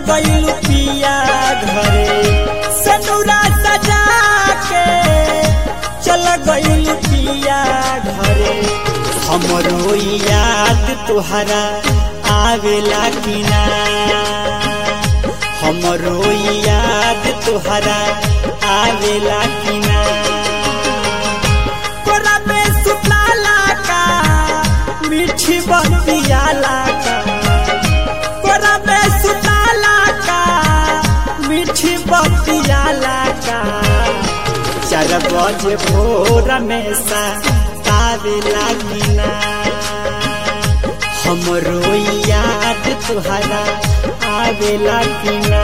गइल पिया घरे सनुरा सजा के चल गइल पिया घरे हमरो याद तुहरा आवेला कि ना हमरो याद तुहरा आवेला कि ना तोरा में सुतला का मीठी बतियाला का तोरा में सुतला का मीठी बतियाला का चार बजे भोर में सा आवेला कि ना हमरो याद तुहरा आवेला कि ना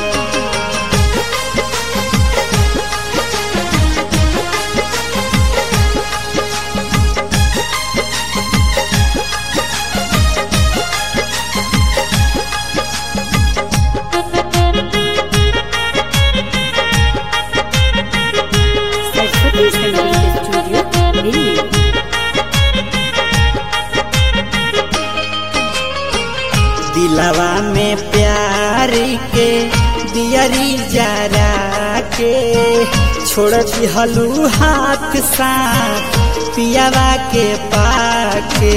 सरस्वती संगीत स्टूडियो दिल्ली दिलवा में प्यार के दियरी जरा के छोड़ दिहलू हाथ सा पियावा के पाके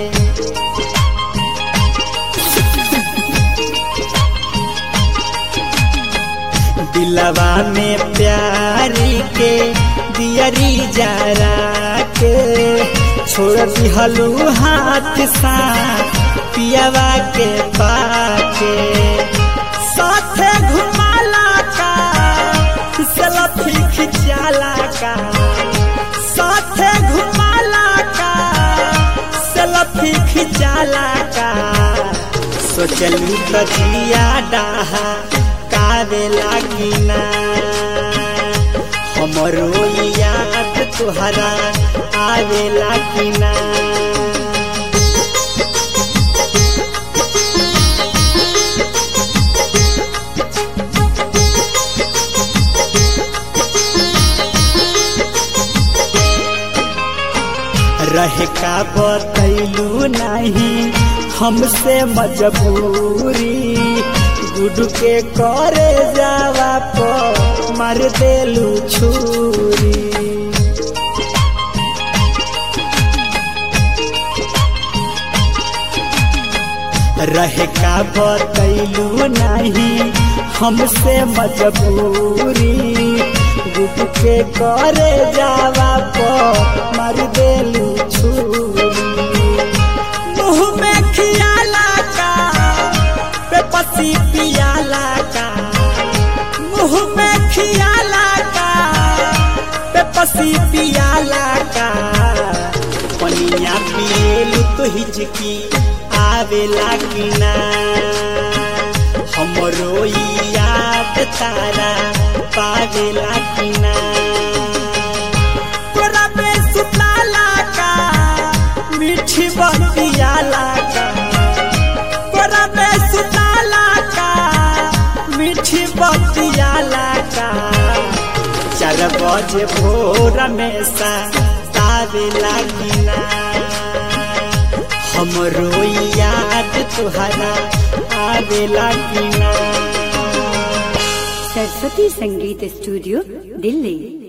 दिलवा में प्यार के दियरी जरा के छोड़ दिहलू हाथ सा पियावा के पाके साथे घुमाला का सेल्फी खिंचाला का साथे घुमाला का सेल्फी खिंचाला का सोचलू तो जिया डाहा कावेला कि ना हमरो याद तुहरा आवेला कि ना रहे का बतैलू नहीं हमसे मजबूरी गुड के करे जावा पर मार देलू छुरी रहे का बतैलू नहीं हमसे मजबूरी गुड के करे जावा पर मार देलू छुरी मुँह में खियाला का बेपसी पियाला का मुँह में खियाला का बेपसी पियाला का पनिया पिएलू तो हिचकी आवेला कि ना हमरो याद तारा पावेला कि ना तोरा में सुतला का मीठी बतियाला का तोरा में सुतला का मीठी बतियाला का चार बजे भोर में सा आवेला कि ना हमरो याद तुहरा आवेला कि ना सरस्वती संगीत स्टूडियो दिल्ली